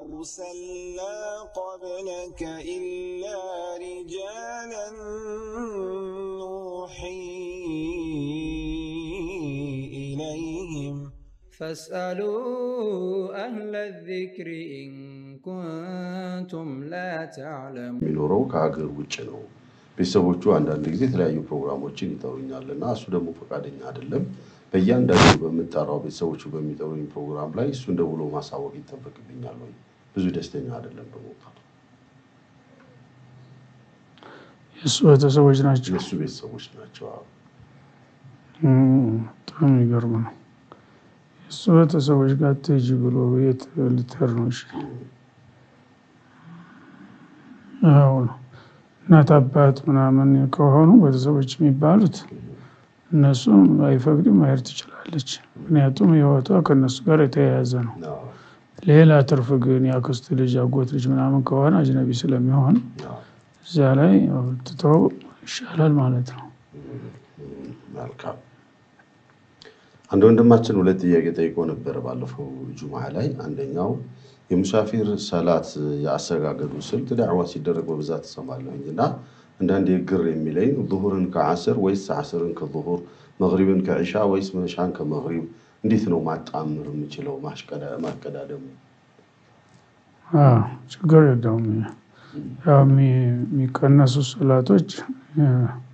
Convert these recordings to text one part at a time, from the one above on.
أرسلنا قبلك إلا رجالا نوحي إليهم فاسألوا أهل الذكر إن كنتم لا تعلمون የሚኖረው ከሀገር ውጭ ነው። ቤተሰቦቹ አንዳንድ ጊዜ የተለያዩ ፕሮግራሞችን ይጠሩኛል እና እሱ ደግሞ ፈቃደኛ አይደለም። በእያንዳንዱ በምጠራው ቤተሰቦቹ በሚጠሩኝ ፕሮግራም ላይ እሱን ደውሎ ማሳወቅ ይጠበቅብኛል ወይ? ብዙ ደስተኛ አይደለም በመውጣቱ። የእሱ ቤተሰቦች ናቸው። የእሱ ቤተሰቦች ናቸው። አዎ። እም፣ በጣም የሚገርም ነው። የእሱ ቤተሰቦች ጋር ትሄጂ ብሎ የት ልትሄድ ነው? እሺ ያው ነው እናት አባት ምናምን ከሆኑ ቤተሰቦች የሚባሉት እነሱም አይፈቅድም መሄድ ትችላለች። ምክንያቱም ህይወቷ ከእነሱ ጋር የተያያዘ ነው። አዎ፣ ሌላ ትርፍ ግን የአክስት ልጅ አጎት ልጅ ምናምን ከሆነ አጅነቢ ስለሚሆን አዎ። እዚያ ላይ ያው ትተው ይሻላል ማለት ነው። መልካም። አንድ ወንድማችን ሁለት ጥያቄ ጠይቆ ነበረ ባለፈው ጁምዓ ላይ። አንደኛው የሙሳፊር ሰላት የአሰጋገዱ ስልት ዳዕዋ ሲደረግ በብዛት ትሰማለሁኝ እና አንዳንዴ ግር የሚለኝ ዙሁርን ከዓስር ወይስ ዓስርን ከዙሁር፣ መግሪብን ከዒሻ ወይስ መሻን ከመግሪብ እንዴት ነው ማጣምር የምችለው ማሽቀዳ- ማቀዳደሙ? አዎ፣ ችግር የለውም። ያው የሚ- የሚቀነሱ ሰላቶች እ፣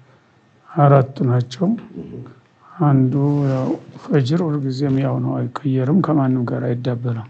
አራት ናቸው። አንዱ ያው ፈጅር ሁልጊዜም ያው ነው፣ አይቀየርም፣ ከማንም ጋር አይዳበልም።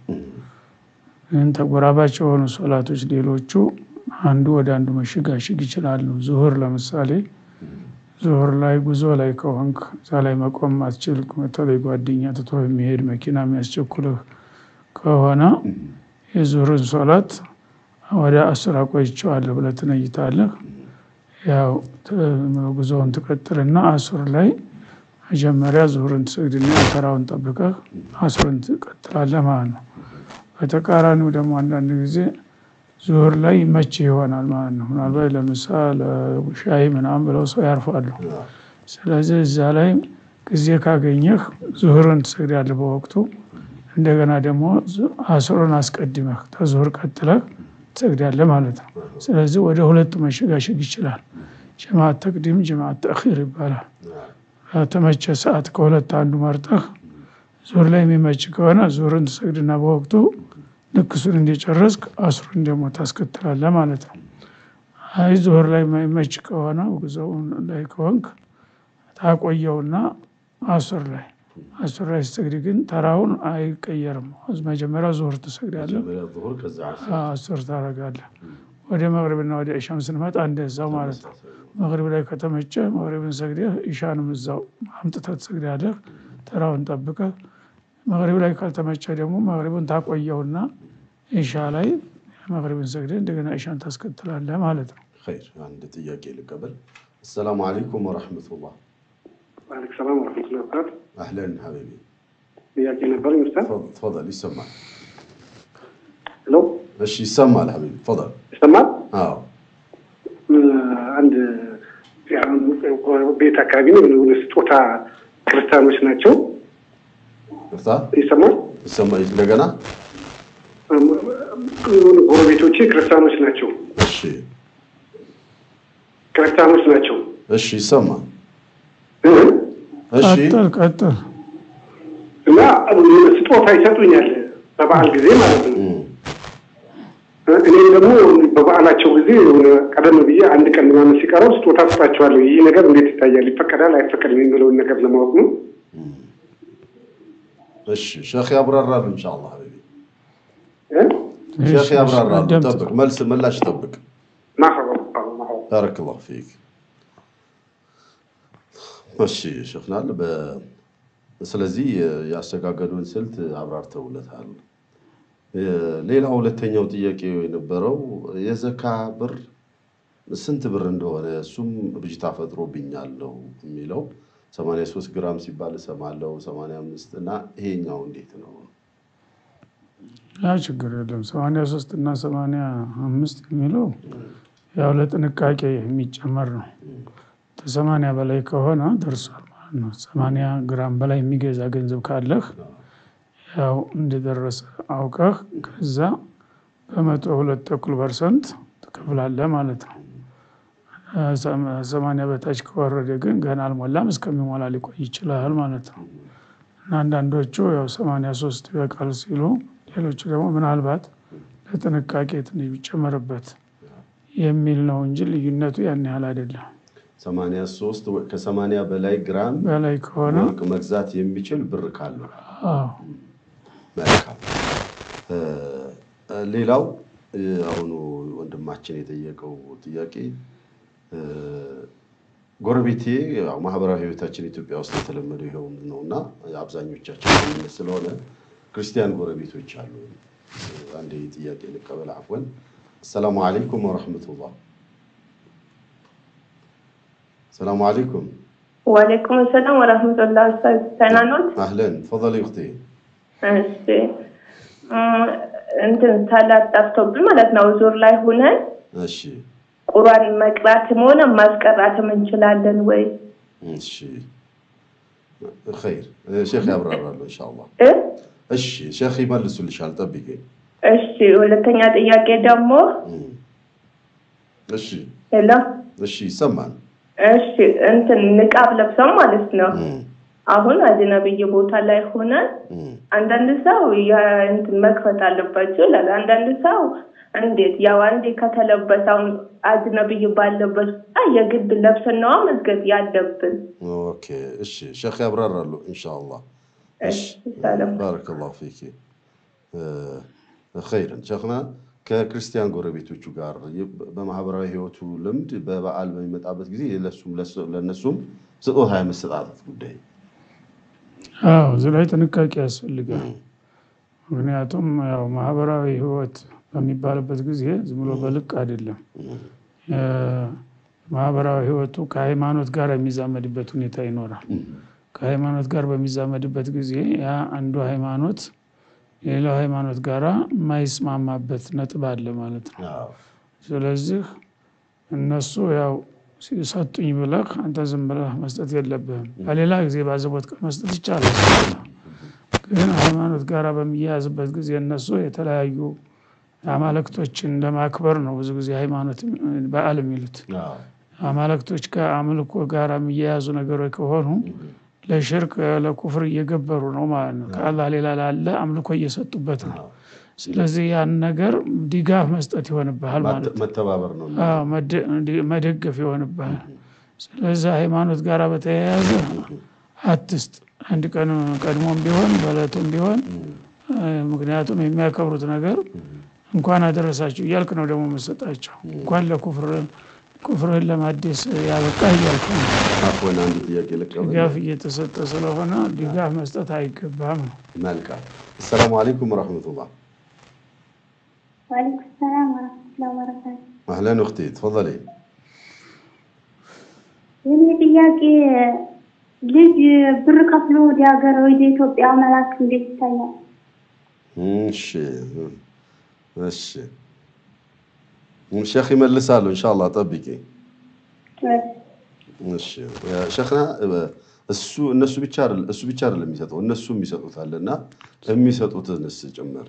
ግን ተጎራባች የሆኑ ሶላቶች ሌሎቹ አንዱ ወደ አንዱ መሸጋሸግ ይችላሉ። ዙሁር ለምሳሌ ዙሁር ላይ ጉዞ ላይ ከሆንክ እዛ ላይ መቆም አትችል፣ በተለይ ጓደኛ ትቶ የሚሄድ መኪና የሚያስቸኩልህ ከሆነ የዙሁርን ሶላት ወደ አስር አቆይቼዋለሁ ብለህ ትነይታለህ። ያው ት- ጉዞውን ትቀጥልና አሱር ላይ መጀመሪያ ዙሁርን ትሰግድና ተራውን ጠብቀህ አሱርን ትቀጥላለህ ማለት ነው። በተቃራኒው ደግሞ አንዳንድ ጊዜ ዙሁር ላይ ይመች ይሆናል ማለት ነው። ምናልባት ለምሳ ለሻይ ምናምን ብለው ሰው ያርፋሉ። ስለዚህ እዛ ላይ ጊዜ ካገኘህ ዙሁርን ትሰግዳለህ በወቅቱ። እንደገና ደግሞ ዙ- አስሩን አስቀድመህ ከዙሁር ቀጥለህ ትሰግዳለህ ማለት ነው። ስለዚህ ወደ ሁለቱ መሸጋሸግ ይችላል። ጀማዓት ተቅዲም፣ ጀማዓት ተእኺር ይባላል። በተመቸ ሰዓት ከሁለት አንዱ መርጠህ ዙሁር ላይ የሚመች ከሆነ ዙሁርን ትሰግድና በወቅቱ ልክ እሱን እንደጨረስክ አስሩን ደግሞ ታስከትላለህ ማለት ነው። አይ ዙሁር ላይ የማይመች ከሆነ ጉዞው ላይ ከሆንክ ታቆየውና አሱር ላይ አሱር ላይ ስትሰግድ ግን ተራውን አይቀየርም። መጀመሪያ ዙሁር ትሰግዳለህ፣ መጀመሪያ ዙሁር ከዛ ዓስር። አሱር ታደርጋለህ። ወደ መግሪብና ወደ ኢሻም ስንመጣ እንደዛው ማለት ነው። መግሪብ ላይ ከተመቸ መግሪብን ሰግደህ ኢሻንም እዛው አምጥተህ ትሰግዳለህ፣ ተራውን ጠብቀህ። መግሪብ ላይ ካልተመቸ ደግሞ መግሪብን ታቆየውና ኢሻ ላይ መግሪብን ሰግደህ እንደገና ኢሻን ታስከትላለህ ማለት ነው። ኸይር አንድ ጥያቄ ልቀበል። አሰላሙ አለይኩም ወረሕመቱላህ። ዋሌኩም ሰላም ወረሕመቱላሂ ወበረካቱ። አህለን ሀቢቢ ጥያቄ ነበር ኡስታዝ። ተፈضل ይሰማል። ሄሎ እሺ ይሰማል ሀቢቢ ተፈضل። ይሰማል? አዎ እ፣ አንድ ያው ቤት አካባቢ ነው የሆነ ስጦታ ክርስቲያኖች ናቸው። ይቅርታ ይሰማል? ይሰማ እንደገና የሆኑ ጎረቤቶቼ ክርስቲያኖች ናቸው። እሺ ክርስቲያኖች ናቸው። እሺ ይሰማል። እ፣ እሺ ቀጥል ቀጥል። እና የሆነ ስጦታ ይሰጡኛል በበዓል ጊዜ ማለት ነው። እም፣ እኔም ደግሞ በበዓላቸው ጊዜ የሆነ ቀደም ብዬ አንድ ቀን ምናምን ሲቀረው ስጦታ ስጣቸዋለሁ። ይህ ነገር እንዴት ይታያል? ይፈቀዳል አይፈቀድም የሚለውን ነገር ለማወቅ ነው። እሺ ሼክ ያብራራሉ ኢንሻአላህ ሀቢቢ እ? ሼክ ያብራራሉ። አዳምጥ። ጠብቅ፣ መልስ ምላሽ ጠብቅ። ማህበ ማህበ ባረከላሁ ፊክ። እሺ ሸፍናል። ስለዚህ ያስተጋገዱን ስልት አብራርተውለታል። ሌላ ሁለተኛው ጥያቄ የነበረው የዘካ ብር ስንት ብር እንደሆነ እሱም ብጅታ ፈጥሮብኛል ነው የሚለው 83 ግራም ሲባል እሰማለሁ 85 እና ይሄኛው እንዴት ነው? ያ ችግር የለም። ሰማንያ ሶስት እና ሰማንያ አምስት የሚለው ያው ለጥንቃቄ የሚጨመር ነው። ከሰማንያ በላይ ከሆነ ደርሷል ማለት ነው። ሰማንያ ግራም በላይ የሚገዛ ገንዘብ ካለህ ያው እንደደረሰ አውቀህ ከዛ በመቶ ሁለት ተኩል ፐርሰንት ትከፍላለህ ማለት ነው። ሰማንያ በታች ከወረደ ግን ገና አልሞላም እስከሚሞላ ሊቆይ ይችላል ማለት ነው። እና አንዳንዶቹ ያው ሰማንያ ሶስት ይበቃል ሲሉ፣ ሌሎቹ ደግሞ ምናልባት ለጥንቃቄ ትንሽ ቢጨመርበት የሚል ነው እንጂ ልዩነቱ ያን ያህል አይደለም። 83 ከ80 በላይ ግራም በላይ ከሆነ ወርቅ መግዛት የሚችል ብር ካለው አዎ መልካም። ሌላው አሁኑ ወንድማችን የጠየቀው ጥያቄ ጎረቤቴ ያው ማህበራዊ ህይወታችን ኢትዮጵያ ውስጥ የተለመደው ይኸው ነው እና አብዛኞቻችን የምንል ስለሆነ ክርስቲያን ጎረቤቶች አሉ። አንድ ጥያቄ ልቀበል። አፍወን አሰላሙ አለይኩም ወረሕመቱላህ። ሰላሙ አለይኩም ወአለይኩም ሰላም ወራህመቱላህ። ኡስታዝ ደህና ኖት? አህለን ተፈضሊ እኽቴ። እሺ እም፣ እንትን ሰላት ጠፍቶብን ማለት ነው ዙር ላይ ሁነን እሺ ቁርአን መቅራትም ሆነ ማስቀራትም እንችላለን ወይ? እሺ ኸይር ሼክ ያብራራሉ ኢንሻአላህ። እ? እሺ ሼክ ይመልሱልሻል፣ ጠብቂኝ። እሺ ሁለተኛ ጥያቄ ደግሞ እም። እሺ የለም እሺ ይሰማል። እሺ እንትን ንቃብ ለብሰው ማለት ነው እም፣ አሁን አጅነብይ ቦታ ላይ ሆነን እም። አንዳንድ ሰው ያ- እንትን መክፈት አለባቸው ይላል። አንዳንድ ሰው እንዴት ያው አንዴ ከተለበሰው አጅነብይ ባለበት ቦታ የግድ ለብሰን ነዋ መስገድ ያለብን። ኦኬ እሺ ሼክ ያብራራሉ ኢንሻአላህ። እሺ እሺ ሰላም። ባረከላሁ ፊኪ ኸይርን ሸክና ከክርስቲያን ጎረቤቶቹ ጋር በማህበራዊ ህይወቱ ልምድ በበዓል በሚመጣበት ጊዜ ለሱም ለእነሱም ስጦታ የመሰጣጠት ጉዳይ አዎ እዚህ ላይ ጥንቃቄ ያስፈልጋል። ምክንያቱም ያው ማህበራዊ ህይወት በሚባልበት ጊዜ ዝም ብሎ በልቅ አይደለም። ማህበራዊ ህይወቱ ከሃይማኖት ጋር የሚዛመድበት ሁኔታ ይኖራል። ከሃይማኖት ጋር በሚዛመድበት ጊዜ ያ አንዱ ሃይማኖት የሌላው ሃይማኖት ጋራ የማይስማማበት ነጥብ አለ ማለት ነው። አዎ። ስለዚህ እነሱ ያው ሲሰጡኝ ብለህ አንተ ዝም ብለህ መስጠት የለብህም። በሌላ ጊዜ ባዘቦት ቀን መስጠት ይቻላል። ግን ሃይማኖት ጋር በሚያያዝበት ጊዜ እነሱ የተለያዩ አማልክቶችን ለማክበር ነው ብዙ ጊዜ ሃይማኖት በዓል የሚሉት። አዎ። አማልክቶች ከአምልኮ ጋር የሚያያዙ ነገሮች ከሆኑ ለሽርክ ለኩፍር እየገበሩ ነው ማለት ነው። ከአላህ ሌላ ላለ አምልኮ እየሰጡበት ነው። ስለዚህ ያን ነገር ድጋፍ መስጠት ይሆንብሃል ማለት ነው። መተባበር ነው። አዎ፣ መደ- እንዲ- መደገፍ ይሆንብሃል። ስለዚህ ሃይማኖት ጋር በተያያዘ አትስጥ። አንድ ቀን ቀድሞም ቢሆን በእለቱም ቢሆን እ፣ ምክንያቱም የሚያከብሩት ነገር እንኳን አደረሳችሁ እያልክ ነው ደግሞ መሰጣቸው እንኳን ለኩፍር ኩፍርህን ለማደስ ያበቃ እያልክ ነው። አፎን አንድ ጥያቄ ልቀበል። ድጋፍ እየተሰጠ ስለሆነ ድጋፍ መስጠት አይገባም ነው። መልካም። አሰላሙ አለይኩም ወረሕመቱላህ። وعليكم السلام ورحمة الله وبركاته አህለን እኽቴ ተፈضሊ። የኔ ጥያቄ ልጅ ብር ከፍሎ ወደ ሀገር ወደ ኢትዮጵያ መላክ እንዴት ይታያል? እሺ እሺ ሼክ ይመልሳሉ ኢንሻአላህ ጠብቂ። እሺ ሸክና እሱ እነሱ ብቻ አይደለም እሱ ብቻ አይደለም የሚሰጠው እነሱም ይሰጡታል እና የሚሰጡትንስ ጭምር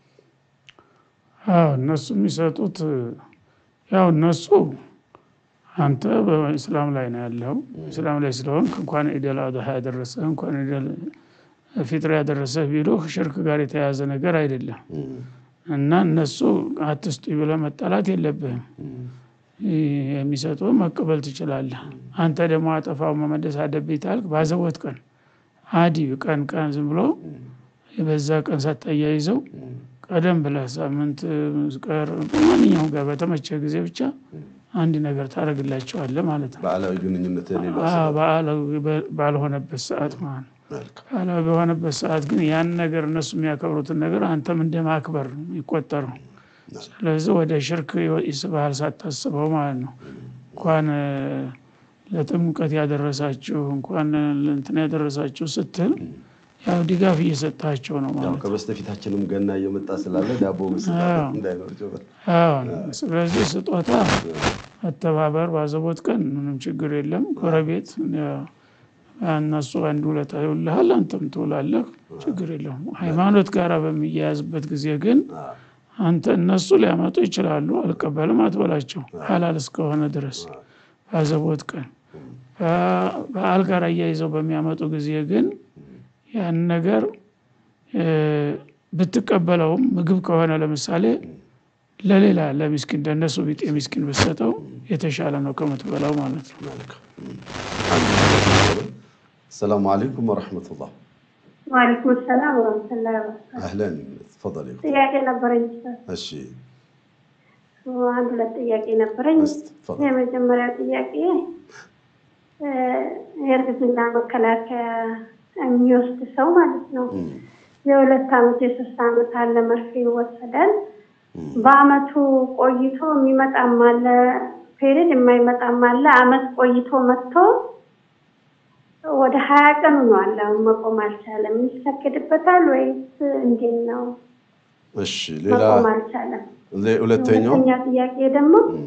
አዎ እነሱ የሚሰጡት ያው እነሱ አንተ በእስላም ላይ ነው ያለው። እስላም ላይ ስለሆንክ እንኳን ኢደል አድሃ ያደረሰ እንኳን ኢደል ፊጥር ያደረሰ ቢሉህ ሽርክ ጋር የተያያዘ ነገር አይደለም እና እነሱ አትስጡ ብለህ መጣላት የለብህም። የሚሰጡ መቀበል ትችላለህ። አንተ ደግሞ አጠፋው መመለስ አለብኝ ታልክ ባዘቦት ቀን አዲ ቀን ቀን ዝም ብሎ በዛ ቀን ሳታያይዘው ቀደም ብለህ ሳምንት ቀር ማንኛውም ጋር በተመቸ ጊዜ ብቻ አንድ ነገር ታደርግላቸዋለህ ማለት ነው። በዓላዊ ግንኙነት የሌለው አዎ፣ በዓላዊ ባልሆነበት ሰዓት ማለት ነው። መልካም በዓላዊ በሆነበት ሰዓት ግን ያን ነገር እነሱ የሚያከብሩትን ነገር አንተም እንደ ማክበር ነው የሚቆጠረው። ስለዚህ ወደ ሽርክ ይስብሃል ሳታስበው ማለት ነው። እንኳን እ፣ ለጥምቀት ያደረሳችሁ እንኳን እንትን ያደረሳችሁ ስትል ያው ድጋፍ እየሰጣቸው ነው ያው ማለት ነው። ከበስተፊታችንም ገና እየመጣ ስላለ ዳቦ መስጠት አዎ። እንዳይኖር ጭምር አዎን። ስለዚህ ስጦታ መተባበር ባዘቦት ቀን ምንም ችግር የለም። ጎረቤት ያው እነሱ አንድ ውለታ ይውልሃል፣ አንተም ትውላለህ፣ ችግር የለውም። ሃይማኖት ጋር በሚያያዝበት ጊዜ ግን አንተ እነሱ ሊያመጡ ይችላሉ፣ አልቀበልም አትበላቸው ሀላል እስከሆነ ድረስ በአዘቦት ቀን። በዓል ጋር አያይዘው በሚያመጡ ጊዜ ግን ያን ነገር ብትቀበለውም ምግብ ከሆነ ለምሳሌ ለሌላ ለሚስኪን እንደነሱ ቢጤ ሚስኪን ብትሰጠው የተሻለ ነው ከምትበላው ማለት ነው። السلام عليكم ورحمة الله ዋሊኩም ሰላም ወረመቱላ ወበረካቱ። أهلا تفضلي ጥያቄ ነበረኝ። እሺ አንድ ሁለት ጥያቄ ነበረኝ። تفضل የመጀመሪያ ጥያቄ እ የእርግዝና መከላከያ የሚወስድ ሰው ማለት ነው የሁለት ዓመት የሶስት ዓመት አለ መርፌ ይወሰዳል። በአመቱ ቆይቶ የሚመጣም አለ ፔሪድ የማይመጣም አለ። አመት ቆይቶ መጥቶ ወደ ሀያ ቀን ሆኗል። አሁን መቆም አልቻለም። ይሰክድበታል ወይስ እንዴት ነው? እሺ ሌላ መቆም አልቻለም። ሌ- ሁለተኛው ሁለተኛ ጥያቄ ደግሞ እም፣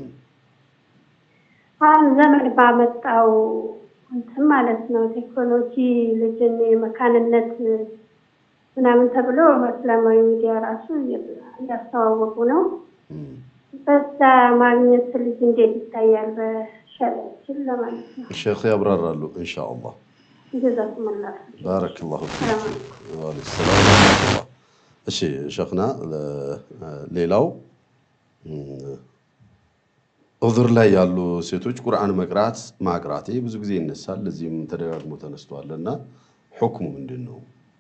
አሁን ዘመን ባመጣው እንትን ማለት ነው ቴክኖሎጂ ልጅን የመካንነት ምናምን ተብሎ በእስላማዊ ሚዲያ ራሱ እያስተዋወቁ ነው። እም። በዛ ማግኘት ልጅ እንዴት ይታያል በሸሪያችን ለማለት ነው። ሼክ ያብራራሉ ኢንሻአላህ ጀዛኩሙላህ ባረከላሁ ፊክ ሰላም አለይኩም። ወአለይኩም ሰላም ወረህመቱላህ። እሺ ሸክና ሌላው እም፣ ዑذር ላይ ያሉ ሴቶች ቁርአን መቅራት ማቅራቴ ብዙ ጊዜ ይነሳል። ለዚህም ተደጋግሞ ተነስቷል እና ሁክሙ ምንድን ነው?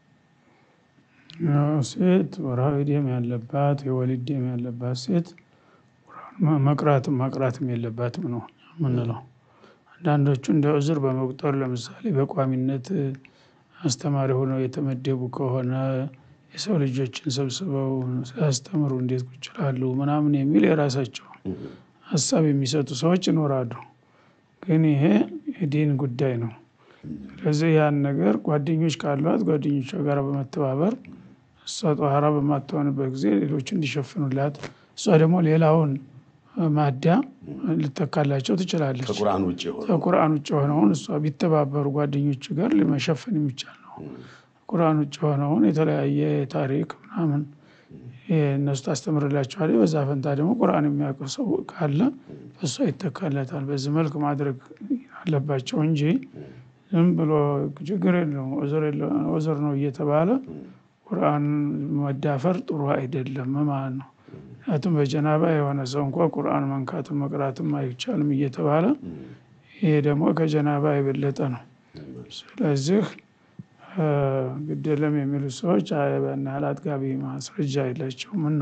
ያው ሴት ወርሃዊ ደም ያለባት የወሊድ ደም ያለባት ሴት ቁርአን መቅራትም ማቅራትም የለባትም ነው የምንለው። አንዳንዶቹ እንደ ዑዝር በመቁጠር ለምሳሌ በቋሚነት አስተማሪ ሆነው የተመደቡ ከሆነ የሰው ልጆችን ሰብስበው ሲያስተምሩ እንዴት ቁጭ ይላሉ ምናምን የሚል የራሳቸው ሀሳብ የሚሰጡ ሰዎች ይኖራሉ። ግን ይሄ የዲን ጉዳይ ነው። ስለዚህ ያን ነገር ጓደኞች ካሏት ጓደኞቿ ጋር በመተባበር እሷ ጠኋራ በማትሆንበት ጊዜ ሌሎች እንዲሸፍኑላት እሷ ደግሞ ሌላውን ማዳ ልተካላቸው ትችላለች። ከቁርአን ውጭ የሆነ ከቁርአን ውጭ የሆነውን እሷ ቢተባበሩ ጓደኞች ጋር መሸፈን የሚቻል ነው። ቁርአን ውጭ የሆነውን የተለያየ ታሪክ ምናምን እነሱ ታስተምርላቸዋለች። በዛ ፈንታ ደግሞ ቁርአን የሚያውቀው ሰው ካለ እሷ ይተካለታል። በዚህ መልክ ማድረግ አለባቸው እንጂ ዝም ብሎ ችግር የለውም ዑዝር ነው እየተባለ ቁርአን መዳፈር ጥሩ አይደለም ማለት ነው። ምክንያቱም በጀናባ የሆነ ሰው እንኳ ቁርአን መንካትም መቅራትም አይቻልም እየተባለ ይሄ ደግሞ ከጀናባ የበለጠ ነው። ስለዚህ ግድ የለም የሚሉ ሰዎች ያን ያህል አጥጋቢ ማስረጃ የላቸውም እና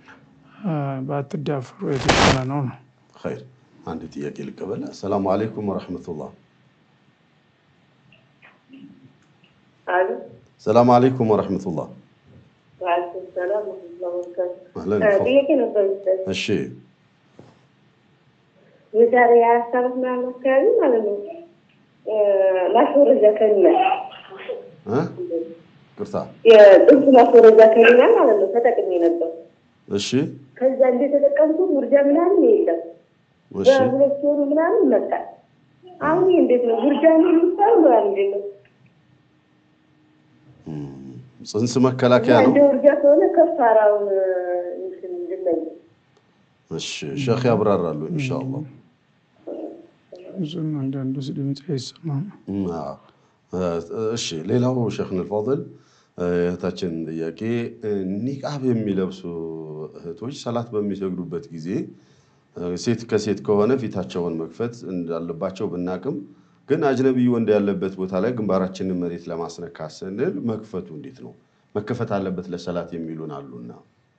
ባትዳፈሩ የተሻለ ነው ነው። ኸይር አንድ ጥያቄ ልቀበል። አሰላሙ አለይኩም ወረሕመቱላህ። ሰላም አለይኩም ወረሕመቱላህ። አህለን ይፈ- ጥያቄ ነበር ኡስታዝ። እሺ የዛሬ አራት ዓመት ምናምን አካባቢ ማለት ነው ማስወረጃ ከኒና እ? ቅርታ የጥንት ማስወረጃ ከኒና ማለት ነው ተጠቅሜ ነበር። እሺ ከዛ እንደተጠቀምኩ ውርጃ ምናምን የለም እሺ በሁለት ወሩ ምናምን መጣ። አሁን ይህ እንዴት ነው ውርጃ ነው የሚባል ነው እንዴት ነው? እም፣ ጽንስ መከላከያ ነው። እንደ ውርጃ ከሆነ ከፋራውን እንትን እንድለይ እሺ ሼክ ያብራራሉ ኢንሻአላህ። ብዙም አንዳንዱ ድምፅ አይሰማም። እም፣ አዎ። እሺ ሌላው ሼክን አልፋضል እህታችን ጥያቄ ኒቃብ የሚለብሱ እህቶች ሰላት በሚሰግዱበት ጊዜ ሴት ከሴት ከሆነ ፊታቸውን መክፈት እንዳለባቸው ብናቅም ግን አጅነቢ ወንድ ያለበት ቦታ ላይ ግንባራችንን መሬት ለማስነካት ስንል መክፈቱ እንዴት ነው መከፈት አለበት ለሰላት የሚሉን አሉና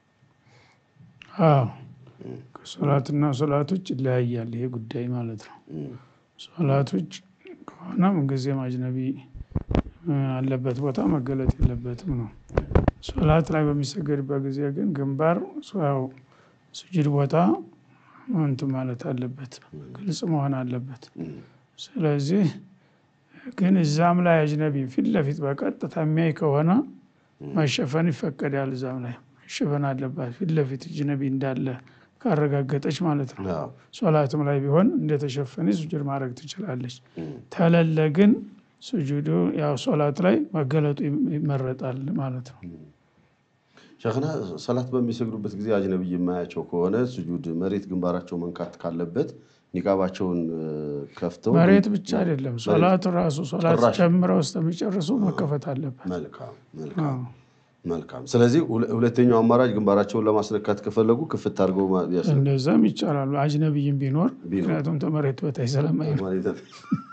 አዎ ከሶላትና ሶላቶች ይለያያል ይሄ ጉዳይ ማለት ነው። እም፣ ሶላቶች ከሆነ ምንጊዜም አጅነቢ እ፣ አለበት ቦታ መገለጥ የለበትም ነው። ሶላት ላይ በሚሰገድበት ጊዜ ግን ግንባር ያው ስጁድ ቦታ እንትን ማለት አለበት፣ ግልጽ መሆን አለበት። እም፣ ስለዚህ ግን እዛም ላይ አጅነቢ ፊት ለፊት በቀጥታ የሚያይ ከሆነ መሸፈን ይፈቀዳል። እዛም ላይ መሸፈን አለባት ፊት ለፊት አጅነቢ እንዳለ ካረጋገጠች ማለት ነው። አዎ፣ ሶላትም ላይ ቢሆን እንደተሸፈነ ሱጁድ ማድረግ ትችላለች። እም፣ ተለለ ግን ሱጁዱ ያው ሶላት ላይ መገለጡ ይመረጣል ማለት ነው። ሸክና ሰላት በሚሰግዱበት ጊዜ አጅነብይ የማያቸው ከሆነ ስጁድ መሬት ግንባራቸው መንካት ካለበት ኒቃባቸውን እ፣ ከፍተው መሬት ብቻ አይደለም ሶላት ራሱ ሶላት ጭራሽ። ጀምረው እስከሚጨርሱ መከፈት አለበት። መልካም መልካም መልካም። ስለዚህ ሁለ- ሁለተኛው አማራጭ ግንባራቸውን ለማስነካት ከፈለጉ ክፍት አድርገው ማ- ያስ- እንደዛም ይቻላሉ። አጅነብይም ቢኖር ምክንያቱም ተመሬት በታች ስለማይል ማለት-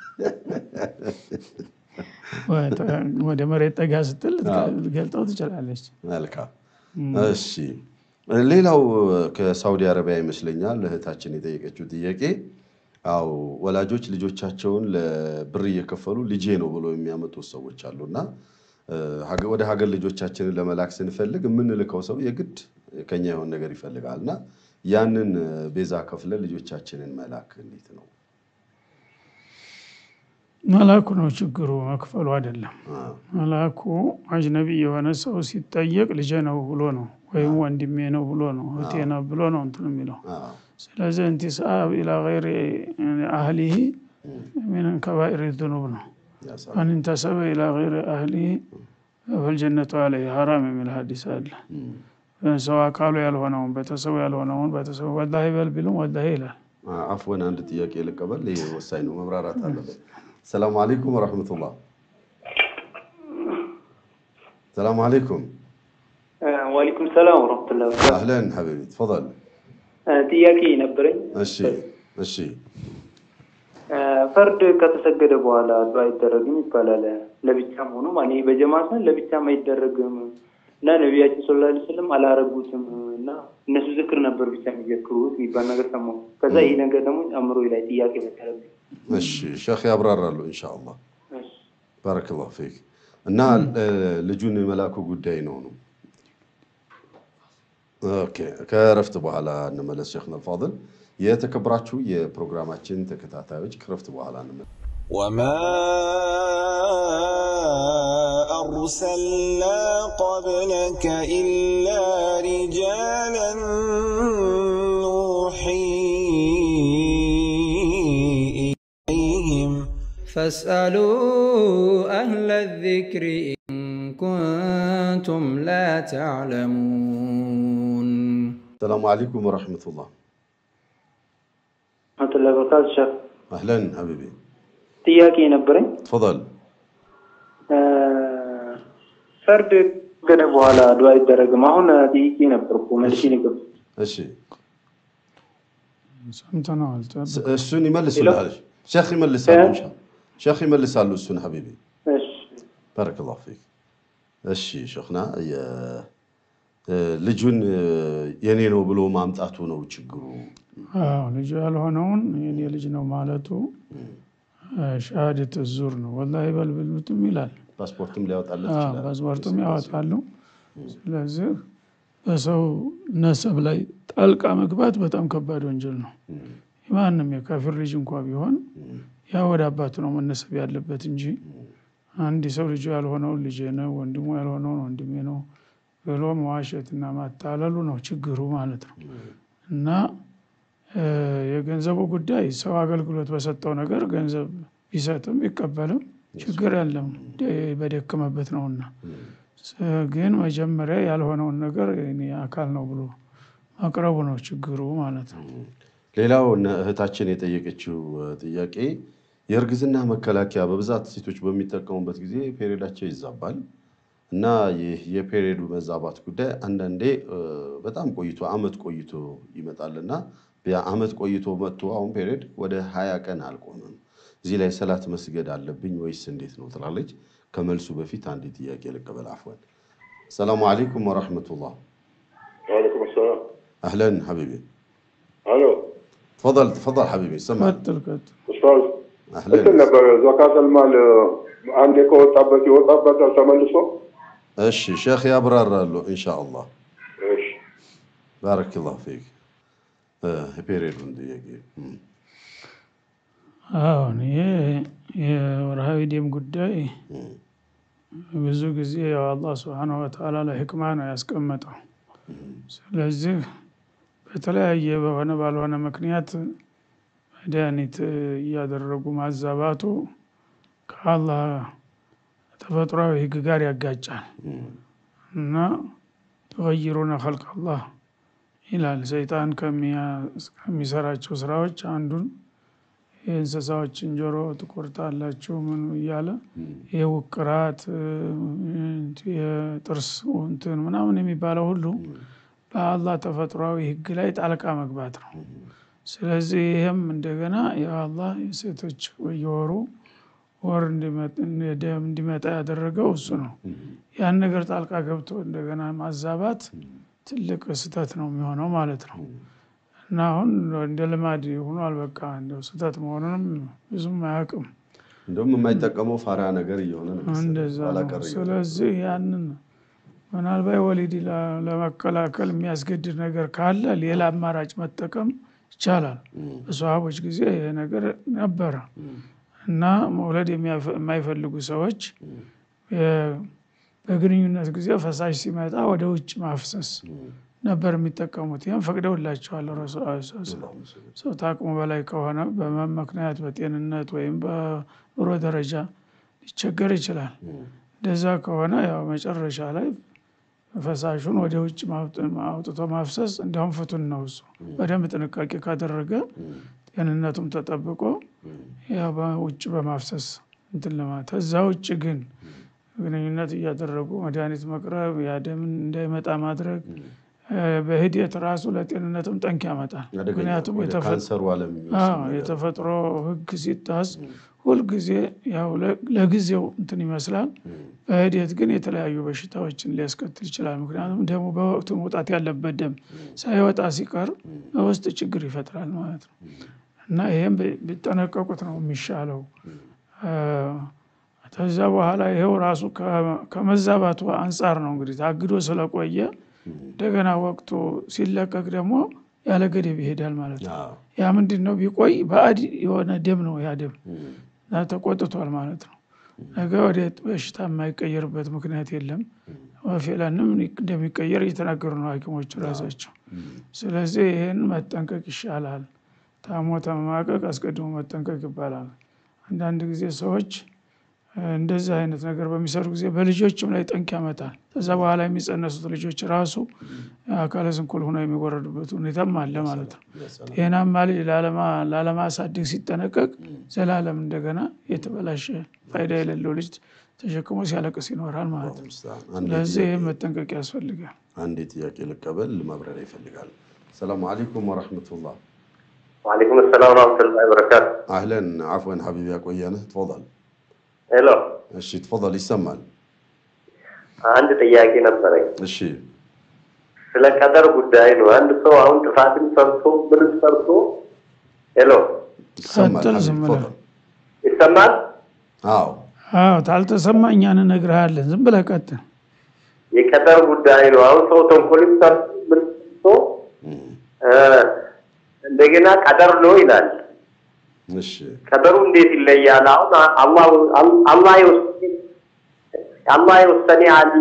ወደ መሬት ጠጋ ስትል ገልጠው ትችላለች። መልካም እሺ። ሌላው ከሳውዲ አረቢያ ይመስለኛል እህታችን የጠየቀችው ጥያቄ አው ወላጆች ልጆቻቸውን ለብር እየከፈሉ ልጄ ነው ብሎ የሚያመጡት ሰዎች አሉና እ፣ ሀገ- ወደ ሀገር ልጆቻችንን ለመላክ ስንፈልግ የምንልከው ሰው የግድ ከኛ የሆነ ነገር ይፈልጋል እና ያንን እ፣ ቤዛ ከፍለን ልጆቻችንን መላክ እንዴት ነው? መላኩ ነው ችግሩ፣ መክፈሉ አይደለም። አ፣ መላኩ አጅነቢ የሆነ ሰው ሲጠየቅ ልጄ ነው ብሎ ነው ወይም ወንድሜ ነው ብሎ ነው እህቴ ነው ብሎ ነው እንትን የሚለው አ፣ ስለዚህ እንቲሳብ ኢላ ገይሪ አህሊሂ ሚን ከባኢር ዙኑብ ነው። ያሳ- ማን እንተሰበ ኢላ ገይሪ አህሊሂ ፈልጀነቱ አለይሂ ሐራም የሚል ሀዲስ አለ። እም። ሰው አካሉ ያልሆነውን ቤተሰቡ ያልሆነውን ቤተሰቡ ወላሂ በል ቢሉም ወላሂ ይላል። አፍወን አንድ ጥያቄ ልቀበል። ይሄ ወሳኝ ነው፣ መብራራት አለበት። ሰላም አለይኩም ወረሕመቱላህ። ሰላም አለይኩም ዋሊኩም ሰላም ወረህመቱላሂ ወበረካቱህ። አህለን ሐቢቢ ተፈضል። ጥያቄ ነበረኝ። እሺ እሺ ፈርድ ከተሰገደ በኋላ ዱዓ አይደረግም ይባላል። ለብቻም ሆኖ ማለት ይሄ በጀማ ሳይሆን ለብቻም አይደረግም እና ነቢያችን ሰለላሁ ዐለይሂ ወሰለም አላረጉትም እና እነሱ ዝክር ነበር ብቻ የሚዘክሩት የሚባል ነገር ሰማሁ። ከዛ ይህ ነገር ደግሞ አእምሮ ላይ ጥያቄ መሰለብኝ። እሺ ሼክ ያብራራሉ ኢንሻአላህ። ባረከላሁ ፊክ። እና እ፣ ልጁን መላኩ ጉዳይ ነው ነው። ኦኬ ከእረፍት በኋላ እንመለስ። ሼክ አልፋضል የተከበራችሁ የፕሮግራማችን ተከታታዮች ከእረፍት በኋላ እንመለስ። وما أرسلنا قبلك إلا رجالا نوحي إليهم فاسألوا أهل الذكر إن كنتم لا تعلمون ሰላሙ አለይኩም ወረሕመቱላህ። ረህመቱላሂ ወበረካቱህ። ሸህ አህለን ሐቢቢ ጥያቄ ነበረኝ። ተፈضል። ፈርድ ገደ በኋላ ዱዓ አይደረግም። አሁን ጥያቄ ነበርኩ መልሼ ንገብ እሺ ሰምተነዋል። ስ- እሱን ይመልሱልሃል። ሼክ ይመልሳሉ። ኢንሻአላህ ሼክ ይመልሳሉ። እሱን ሐቢቢ ባረከላሁ ፊክ። እሺ ሼክና የ- እ፣ ልጁን እ፣ የኔ ነው ብሎ ማምጣቱ ነው ችግሩ። አዎ ልጁ ያልሆነውን የኔ ልጅ ነው ማለቱ ሻሃደት ዙር ነው። ወላሂ በል ቢሉትም ይላል። ፓስፖርትም ሊያወጣለት አዎ፣ ይችላል። ፓስፖርቱም ያወጣሉ። ስለዚህ በሰው ነሰብ ላይ ጣልቃ መግባት በጣም ከባድ ወንጀል ነው። ማንም የካፊር ልጅ እንኳ ቢሆን ያ ወደ አባቱ ነው መነሰብ ያለበት እንጂ አንድ ሰው ልጁ ያልሆነውን ልጄ ነው ወንድሙ ያልሆነውን ወንድሜ ነው ብሎ መዋሸትና ማታለሉ ነው ችግሩ ማለት ነው። እና እ፣ የገንዘቡ ጉዳይ ሰው አገልግሎት በሰጠው ነገር ገንዘብ ቢሰጥም ቢቀበልም ችግር የለም ደ- በደከመበት ነውና። ስ- ግን መጀመሪያ ያልሆነውን ነገር የኔ አካል ነው ብሎ ማቅረቡ ነው ችግሩ ማለት ነው። ሌላው እነ እህታችን የጠየቀችው እ፣ ጥያቄ የእርግዝና መከላከያ በብዛት ሴቶች በሚጠቀሙበት ጊዜ ፔሪዳቸው ይዛባል እና ይህ የፔሪድ መዛባት ጉዳይ አንዳንዴ እ፣ በጣም ቆይቶ አመት ቆይቶ ይመጣልና አመት ቆይቶ መጥቶ አሁን ፔሪድ ወደ ሀያ ቀን አልቆመም። እዚህ ላይ ሰላት መስገድ አለብኝ ወይስ እንዴት ነው ትላለች። ከመልሱ በፊት አንድ ጥያቄ ልቀበል። አፍወን ሰላሙ አለይኩም ወረሕመቱላህ። وعليكم السلام አህለን ሐቢቢ الو ተፈضል ተፈضል ሐቢቢ ይሰማል። ቀጥል ቀጥል። استاذ አህለን እንትን ነበር ዘካት አልማል አንዴ ከወጣበት ይወጣበታል ተመልሶ እሺ ሼክ ያብራራሉ ኢንሻአላህ። እሺ ባረከላሁ ፊክ። የፔሪዱን ጥያቄ እም፣ አሁን ይሄ የወርሃዊ ደም ጉዳይ እም፣ ብዙ ጊዜ ያው አላህ ስብሓነሁ ወተዓላ ለሕክማ ነው ያስቀመጠው። ስለዚህ በተለያየ በሆነ ባልሆነ ምክንያት መድኃኒት እያደረጉ ማዛባቱ ከአላህ ተፈጥሯዊ ሕግ ጋር ያጋጫል እም፣ እና ዩገይሩነ ኸልቅ አላህ ይላል። ሰይጣን ከሚሰራቸው ስራዎች አንዱን የእንስሳዎችን ጆሮ ትቆርጣላችሁ ምን እያለ ይህ ውቅራት የጥርስ እንትን ምናምን የሚባለው ሁሉ በአላህ ተፈጥሯዊ ህግ ላይ ጣልቃ መግባት ነው። ስለዚህ ይህም እንደገና የአላህ የሴቶች በየወሩ ወር ደም እንዲመጣ ያደረገው እሱ ነው። ያን ነገር ጣልቃ ገብቶ እንደገና ማዛባት ትልቅ ስህተት ነው የሚሆነው ማለት ነው። እና አሁን እንደ ልማድ ሆኗል። በቃ እንደው ስህተት መሆኑንም ብዙም አያውቅም። እንደውም የማይጠቀመው ፋራ ነገር እየሆነ ነው መሰለኝ። እንደዛ ኋላ ነው። ቀር እየሆነ። ስለዚህ ያንን ምናልባት ወሊድ ለ- ለመከላከል የሚያስገድድ ነገር ካለ ሌላ አማራጭ መጠቀም ይቻላል። በሰሃቦች ጊዜ ይሄ ነገር ነበረ እና መውለድ የሚያፈ- የማይፈልጉ ሰዎች የ- በግንኙነት ጊዜ ፈሳሽ ሲመጣ ወደ ውጭ ማፍሰስ ነበር የሚጠቀሙት። ይህም ፈቅደውላቸዋል ረሱል ዐለይሂ ሰላም። ሰው ታቅሙ በላይ ከሆነ በህመም ምክንያት በጤንነት ወይም በኑሮ ደረጃ ሊቸገር ይችላል። እንደዛ ከሆነ ያው መጨረሻ ላይ ፈሳሹን ወደ ውጭ ማውጥ- አውጥቶ ማፍሰስ እንዲያውም ፍቱን ነው። እሱ በደንብ ጥንቃቄ ካደረገ ጤንነቱም ተጠብቆ ያው በውጭ በማፍሰስ እንትን ለማለት ከዛ ውጭ ግን ግንኙነት እያደረጉ መድኃኒት መቅረብ ያደምን እንዳይመጣ ማድረግ እ፣ በሂደት ራሱ ለጤንነትም ጠንክ ያመጣል። አደገኛ ምክንያቱም ወደ የተፈ- ካንሰሩ ዓለም የሚወስድ አዎ ነገር። የተፈጥሮ ህግ ሲጣስ ሁልጊዜ ያው ለ- ለጊዜው እንትን ይመስላል። በሂደት ግን የተለያዩ በሽታዎችን ሊያስከትል ይችላል። ምክንያቱም ደሙ በወቅቱ መውጣት ያለበት ደም ሳይወጣ ሲቀር በውስጥ ችግር ይፈጥራል ማለት ነው እና ይህም ቢ- ቢጠነቀቁት ነው የሚሻለው። እ፣ ከዛ በኋላ ይኸው ራሱ ከ- ከመዛባቱ አንጻር ነው እንግዲህ ታግዶ ስለቆየ እንደገና ወቅቱ ሲለቀቅ ደግሞ ያለ ገደብ ይሄዳል ማለት ነው። አዎ። ያ ምንድን ነው ቢቆይ ባዕድ የሆነ ደም ነው ያ ደም እና ተቆጥቷል ማለት ነው። ነገ ወደ በሽታ የማይቀየርበት ምክንያት የለም። ወፌላንም እንደሚቀየር እየተናገሩ ነው ሐኪሞች ራሳቸው። ስለዚህ ይህን መጠንቀቅ ይሻላል። ታሞ ተመማቀቅ አስቀድሞ መጠንቀቅ ይባላል። አንዳንድ ጊዜ ሰዎች እ፣ እንደዚህ አይነት ነገር በሚሰሩ ጊዜ በልጆችም ላይ ጠንቅ ያመጣል። ከዛ በኋላ የሚጸነሱት ልጆች ራሱ አካለ ስንኩል ሆነው የሚወረዱበት ሁኔታም አለ ማለት ነው። ጤናማ ልጅ ላለማ- ላለማሳደግ ሲጠነቀቅ ዘላለም እንደገና የተበላሸ ፋይዳ የሌለው ልጅ ተሸክሞ ሲያለቅስ ይኖራል ማለት ነው። አንዴ ስለዚህ ጥያቄ- ይህ መጠንቀቅ ያስፈልጋል። አንዴ ጥያቄ ልቀበል፣ ማብራሪያ ይፈልጋል። ሰላሙ አለይኩም ወረሕመቱላህ። وعليكم السلام ورحمة الله وبركاته አህለን አፍወን ሐቢቢ ያቆየንህ። ትፈضል። ሄሎ እሺ ትፈضል፣ ይሰማል። አንድ ጥያቄ ነበረኝ እሺ ስለ ቀደር ጉዳይ ነው። አንድ ሰው አሁን ጥፋትን ሰርቶ ምን ሰርቶ ሄሎ ይሰማል። ቀጥል፣ ሐቢብ ዝም ብለህ። ትፈضል። ይሰማል? አዎ አዎ ታልተሰማ እኛን እነግርሃለን። ዝም ብለህ ቀጥል። የቀደር ጉዳይ ነው። አሁን ሰው ተንኮልን ሰርቶ ምን ሰርቶ እ፣ እንደገና ቀደር ነው ይላል። እሺ ቀደሩ እንዴት ይለያል? አሁን አላህ አላህ የወሰነ አላህ የወሰነ አለ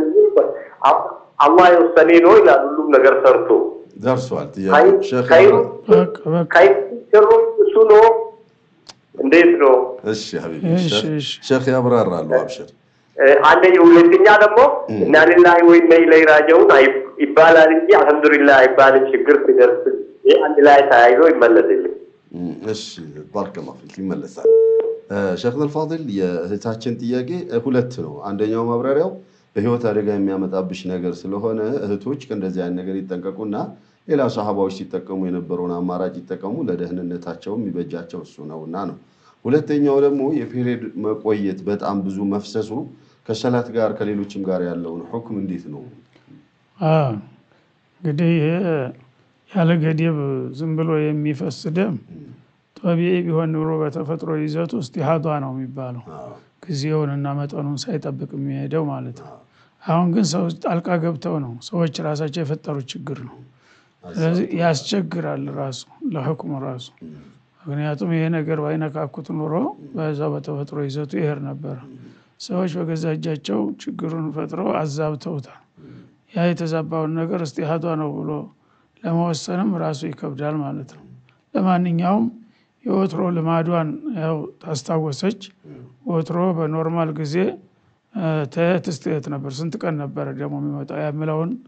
አላህ የወሰነ ነው ይላል። ሁሉም ነገር ሰርቶ ደርሷል። ጥያቄ ከይ- ሼክ ከይሩ በቃ በቃ ከይሩ ሽሩ እሱ ነው። እንዴት ነው? እሺ ሐቢቢ እሺ፣ ሼክ- እሺ። ሼክ ያብራራሉ። አብሽር እ፣ አንደኛ ሁለተኛ ደግሞ እና ሊላሂ ወኢና ኢለይሂ ራጂዑን አይ- ይባላል እንጂ አልሐምዱሊላህ አይባልም። ችግር ሲደርስ ይህ አንድ ላይ ተያይዞ ይመለስልኝ። እም፣ እሺ ባረከላሁ ፊክ ይመለሳል። እ፣ ሼክ አልፋዲል የእህታችን ጥያቄ እ፣ ሁለት ነው። አንደኛው ማብራሪያው በህይወት አደጋ የሚያመጣብሽ ነገር ስለሆነ እህቶች ከእንደዚህ አይነት ነገር ይጠንቀቁና ሌላ ሰሃባዎች ሲጠቀሙ የነበረውን አማራጭ ይጠቀሙ፣ ለደህንነታቸውም የሚበጃቸው እሱ ነውና ነው። ሁለተኛው ደግሞ የፔሪድ መቆየት በጣም ብዙ መፍሰሱ ከሰላት ጋር ከሌሎችም ጋር ያለውን ሁክም እንዴት ነው? አዎ፣ እንግዲህ ይሄ ያለ ገደብ ዝም ብሎ የሚፈስ ደም ጦቢዒ ቢሆን ኑሮ በተፈጥሮ ይዘቱ ኢስቲሃዷ ነው የሚባለው ጊዜውንና መጠኑን ሳይጠብቅ የሚሄደው ማለት ነው። አሁን ግን ሰው ጣልቃ ገብተው ነው ሰዎች ራሳቸው የፈጠሩት ችግር ነው። ስለዚህ ያስቸግራል ራሱ ለህክሙ ራሱ ምክንያቱም ይሄ ነገር ባይነካኩት ኑሮ በዛው በተፈጥሮ ይዘቱ ይሄድ ነበረ። ሰዎች በገዛ እጃቸው ችግሩን ፈጥረው አዛብተውታል። ያ የተዛባውን ነገር እስጢሃዷ ነው ብሎ ለመወሰንም ራሱ ይከብዳል ማለት ነው። ለማንኛውም የወትሮ ልማዷን ያው ታስታወሰች። ወትሮ በኖርማል ጊዜ እ፣ ተየት እስከ የት ነበር፣ ስንት ቀን ነበረ ደግሞ የሚመጣው የሚለውን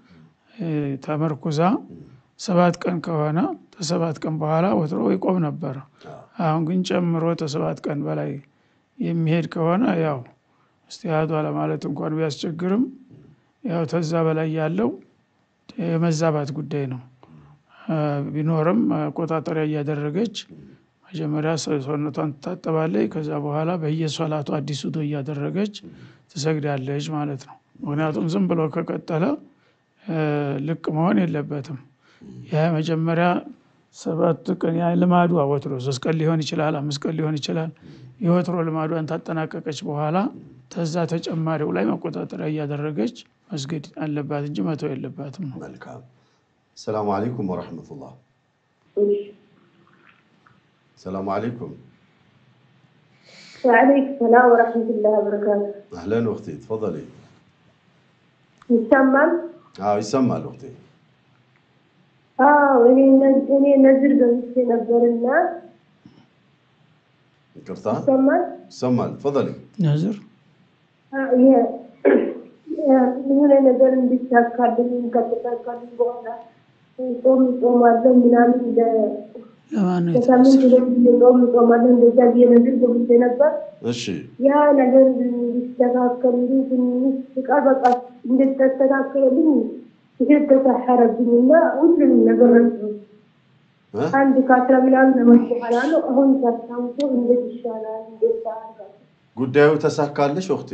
እ፣ ተመርኩዛ ሰባት ቀን ከሆነ ከሰባት ቀን በኋላ ወትሮ ይቆም ነበረ። አሁን ግን ጨምሮ ከሰባት ቀን በላይ የሚሄድ ከሆነ ያው እስቲሃዷ ለማለት እንኳን ቢያስቸግርም ያው ተዛ በላይ ያለው የመዛባት ጉዳይ ነው። አ፣ ቢኖርም መቆጣጠሪያ እያደረገች መጀመሪያ ሰ- ሰውነቷን ትታጠባለች። ከዛ በኋላ በየሶላቱ አዲስ ውዶ እያደረገች ትሰግዳለች ማለት ነው። ምክንያቱም ዝም ብሎ ከቀጠለ እ፣ ልቅ መሆን የለበትም። ያ መጀመሪያ ሰባት ቀን ያ ልማዷ ወትሮ ሶስት ቀን ሊሆን ይችላል፣ አምስት ቀን ሊሆን ይችላል። የወትሮ ልማዷን ታጠናቀቀች በኋላ ተዛ ተጨማሪው ላይ መቆጣጠሪያ እያደረገች መስገድ አለባት እንጂ መተው የለባትም ነው። መልካም። ሰላሙ አለይኩም ወረሕመቱላህ። ሰላሙ አለይኩም ወዓለይኩም ሰላም ወረሕመቱላሂ ወበረካቱ። አህለን ወቅቴ ተፈضሊ። ይሰማል? አዎ ይሰማል ወቅቴ። አዎ እኔ ነ- እኔ ነዝር ገብቼ ነበርና ይቅርታ ይሰማል? ይሰማል። ተፈضሊ። ነዝር አ- የ- የ- የሆነ ነገር እንዲሳካልኝ ከተሳካልኝ በኋላ ጾም ጾማለሁ ምናምን ለ- ለማን ነው ከሳምንት ሁለት ጊዜ ጾም ጾማለሁ እንደዛ ብዬ ነዝር ገብቼ ነበር። እሺ ያ ነገር እንዲስተካከልልኝ ትንሽ ፍቃድ በቃ እንድተስተካከልልኝ ይሄድ ተሳሐረብኝ እና ሁሉንም ነገር ረሳሁት። እ? አንድ ከአስራ ምናምን ዓመት በኋላ ነው አሁን ሳስታውሶ እንዴት ይሻላል እንዴት ታደርጋለህ? ጉዳዩ ተሳካልሽ ወቅቴ?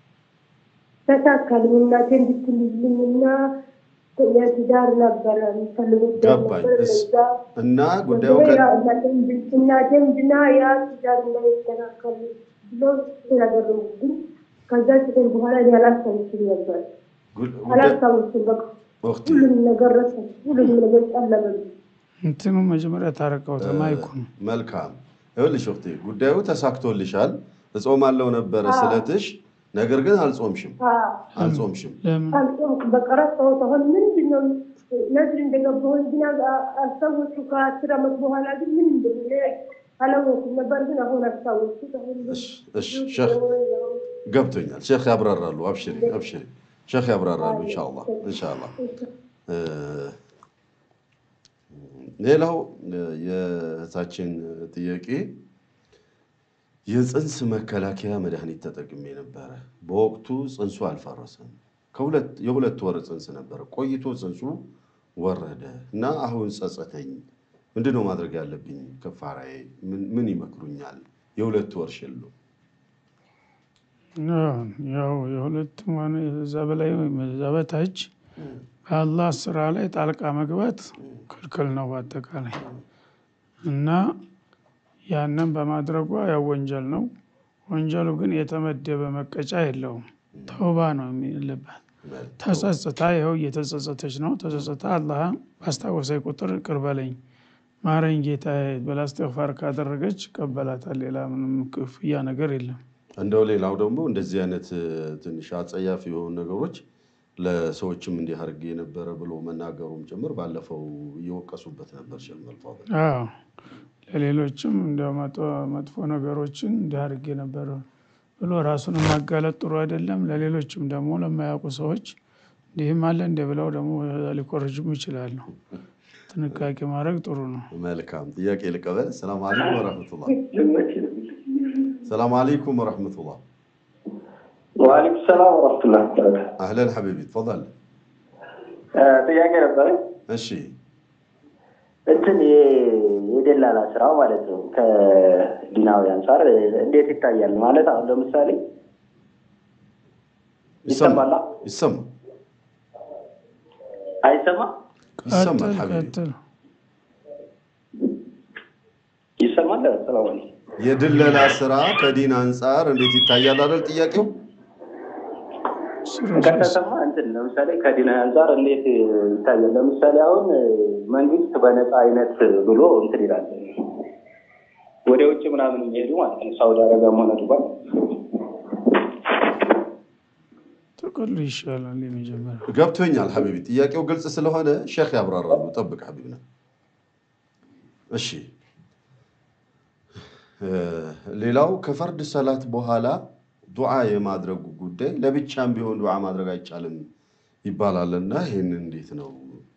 ተሳካልኝ እናቴ እንድትልልኝ እና የትዳር ነበረ የሚፈልጉት ገባኝ። ነበር እስ- ለዛ እና ጉዳዩ ወደ ከ- ያ እናቴም ድ- እናቴም ድና ያ ትዳር እንዳይስተካከል ብሎ ስላደረጉብኝ ከዛ ስን በኋላ እኔ አላስታውስም ነበር ጉ- ጉዳይ- አላስታውስም በቃ ወቅቴ ሁሉንም ነገር ረሳሁ ሁሉንም ነገር ጨለመብኝ እንትኑ መጀመሪያ ታረቀው ተማይኩ ነው። መልካም ይኸውልሽ ወቅቴ ጉዳዩ ተሳክቶልሻል። እጾማለሁ ነበረ ስለትሽ፣ ነገር ግን አልጾምሽም አዎ አልጾምሽም። ለምን አልጾምኩም በቃ ረሳሁት አሁን ምንድን ነው ነዝር እንደገባሁኝ ግን አስታወስኩ ከአስር ዓመት በኋላ ግን ምን እንደሆነ አላወኩም ነበር ግን አሁን አስታወስኩት አሁን እሺ እሺ ሼክ ገብቶኛል። ሼክ ያብራራሉ። አብሽሪ አብሽሪ፣ ሼክ ያብራራሉ። ኢንሻአላህ ኢንሻአላህ። እ፣ ሌላው እ፣ የእህታችን ጥያቄ የፅንስ መከላከያ መድኃኒት ተጠቅሜ ነበረ። በወቅቱ ፅንሱ አልፈረሰም። ከሁለት የሁለት ወር ፅንስ ነበረ። ቆይቶ ፅንሱ ወረደ እና አሁን ጸጸተኝ። ምንድን ነው ማድረግ ያለብኝ? ከፋራዬ ምን- ምን ይመክሩኛል? የሁለት ወር ሽሉ ያው የሁለቱም ሆነ እዛ በላይ ወይም እዛ በታች በአላህ ስራ ላይ ጣልቃ መግባት ክልክል ነው በአጠቃላይ እና ያንን በማድረጓ ያው ወንጀል ነው። ወንጀሉ ግን የተመደበ መቀጫ የለውም። ተውባ ነው የሚልባት። ተጸጽታ ይኸው እየተጸጸተች ነው። ተጸጽታ አላህ ባስታወሰኝ ቁጥር ይቅር በለኝ ማረኝ ጌታ ብላ እስትግፋር ካደረገች ይቀበላታል። ሌላ ምንም ክፍያ ነገር የለም። እንደው ሌላው ደግሞ እንደዚህ አይነት እ፣ ትንሽ አጸያፊ የሆኑ ነገሮች ለሰዎችም እንዲህ አድርጌ የነበረ ብሎ መናገሩም ጭምር ባለፈው እየወቀሱበት ነበር። ሼክ መልፋضል አዎ ለሌሎችም እንደ መጥፎ ነገሮችን እንዲህ አድርጌ ነበር ብሎ ራሱን ማጋለጥ ጥሩ አይደለም። ለሌሎችም ደግሞ ለማያውቁ ሰዎች እንዲህም አለ እንደ ብለው ደግሞ ሊኮርጅሙ ይችላሉ። ጥንቃቄ ማድረግ ጥሩ ነው። መልካም ጥያቄ ልቀበል። ሰላም አለይኩም ወረሕመቱላህ። ሰላም አለይኩም ወረሕመቱላህ። ወአለይኩም ሰላም ወረሕመቱላህ ወበረካቱ። አህለን ሐቢቢ ተፈضል። ጥያቄ ነበረ። እሺ እንትን የ- የደላላ ስራ ማለት ነው ከዲናዊ አንጻር እንዴት ይታያል? ማለት አሁን ለምሳሌ ይሰማል ይሰማላ? ይሰማል አይሰማም? ይሰማል ቀጥል ሐቢቢ። ቀጥል። ይሰማል? ሰላም አለይኩም። የድለላ ስራ ከዲን አንጻር እንዴት ይታያል አይደል ጥያቄው? ስራ- ከተሰማ እንትን ለምሳሌ ከዲና አንጻር እንዴት ይታያል? ለምሳሌ አሁን መንግስት በነፃ አይነት ብሎ እንትን ይላል ወደ ውጭ ምናምን የሚሄዱ ማለት ነው ሳውዲ አረቢያም ሆነ ዱባይ ጥቅሉ ይሻላል የመጀመሪያ ገብቶኛል ሐቢቢ። ጥያቄው ግልጽ ስለሆነ ሼክ ያብራራሉ። ጠብቅ ሐቢብ ነው። እሺ እ፣ ሌላው ከፈርድ ሰላት በኋላ ዱዓ የማድረጉ ጉዳይ ለብቻም ቢሆን ዱዓ ማድረግ አይቻልም ይባላል እና ይህን እንዴት ነው?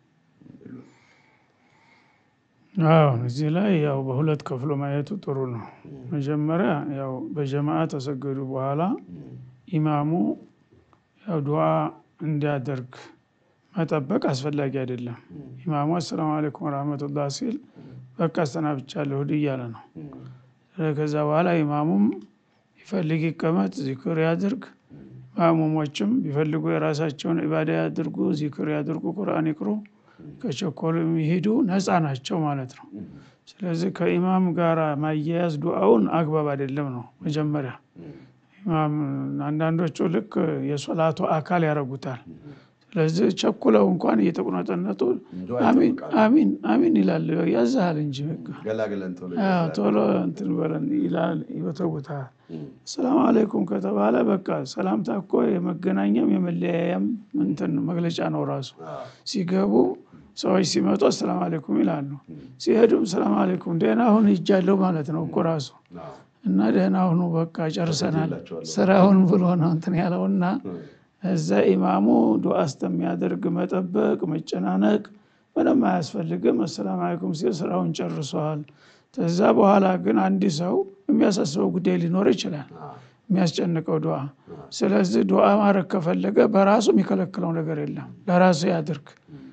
አዎ እዚህ ላይ ያው በሁለት ከፍሎ ማየቱ ጥሩ ነው። መጀመሪያ ያው በጀማዓ ተሰገዱ በኋላ ኢማሙ ያው ዱዓ እንዲያደርግ መጠበቅ አስፈላጊ አይደለም። ኢማሙ አሰላሙ አለይኩም ወራህመቱላህ ሲል በቃ አሰናብቻለሁ ሂድ እያለ ነው። ከዛ በኋላ ኢማሙም ይፈልግ ይቀመጥ፣ ዚክር ያድርግ። ማእሙሞችም ቢፈልጉ የራሳቸውን ኢባዳ ያድርጉ፣ ዚክር ያድርጉ፣ ቁርአን ይቅሩ፣ ከቸኮሉ የሚሄዱ ነፃ ናቸው ማለት ነው። ስለዚህ ከኢማም ጋር ማያያዝ ዱዓውን አግባብ አይደለም ነው መጀመሪያ። ኢማም አንዳንዶቹ ልክ የሶላቱ አካል ያደርጉታል። ስለዚህ ቸኩለው እንኳን እየተቁነጠነጡ አሚን አሚን አሚን ይላል። ያዛሃል እንጂ በቃ ገላግለን ቶሎ አዎ፣ ቶሎ እንትን በለን ይላል፣ ይወተውታል። ሰላም አለይኩም ከተባለ በቃ ሰላምታ እኮ የመገናኛም የመለያያም እንትን መግለጫ ነው ራሱ። ሲገቡ ሰዎች ሲመጡ አሰላም አለይኩም ይላሉ፣ ሲሄዱም ሰላም አለይኩም ደህና ሁን ይጃለሁ ማለት ነው እኮ ራሱ እና ደህና ሁኑ በቃ ጨርሰናል ስራውን ብሎ ነው እንትን ያለውና እዛ ኢማሙ ዱዓ እስከሚያደርግ መጠበቅ መጨናነቅ ምንም አያስፈልግም። አሰላም አለይኩም ሲል ስራውን ጨርሰዋል። ከዛ በኋላ ግን አንድ ሰው የሚያሳስበው ጉዳይ ሊኖር ይችላል፣ የሚያስጨንቀው ዱዓ። ስለዚህ ዱዓ ማድረግ ከፈለገ በራሱ የሚከለክለው ነገር የለም፣ ለራሱ ያድርግ።